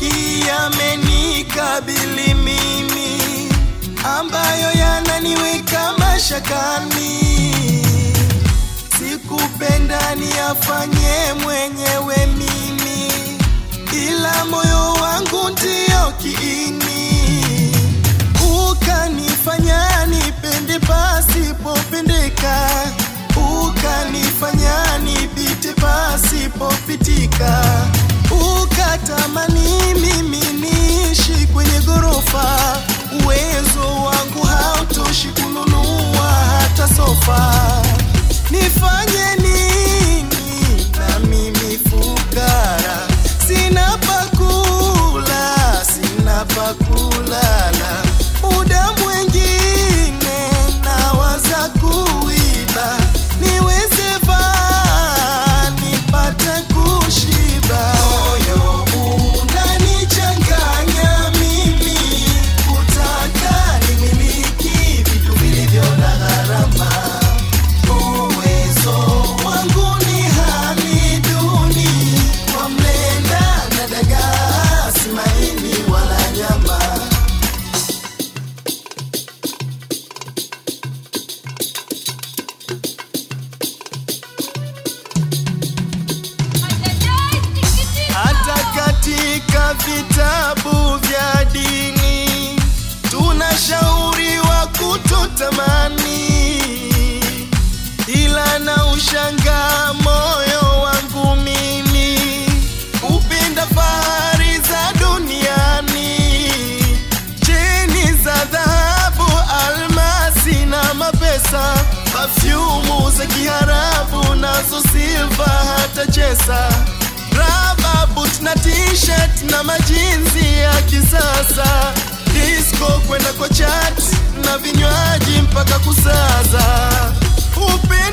mengi yamenikabili mimi, ambayo yananiweka mashakani. Sikupenda niyafanye mwenyewe mimi, ila moyo wangu ndio kiini, ukanifanya nipende pasipopendeka, ukanifanya nipite pasipopitika, ukatamani mimi niishi kwenye ghorofa, uwezo wangu hautoshi kununua hata sofa. Nifanye nini na mimi fukara, sina pakula, sina pakulala, muda mwengine nawaza kuiba, niweze vaa nipate kushiba. Moyo unanichanganya mimi, kutaka nimiliki vitu vilivyo na gharama uwezo wangu ni hali duni, kwa mlenda na dagaa, si maini wala nyama. Hata katika vitabu vya dini tunashauriwa kutotamani, ila na ushangaa moyo wangu mimi upenda fahari za duniani, cheni za dhahabu, almasi na mapesa, pafyumu za kiharabu nazo silva hata chesa raba boot na t-shirt na majinsi ya kisasa disco kwenda kwa chat na vinywaji mpaka kusaza upendo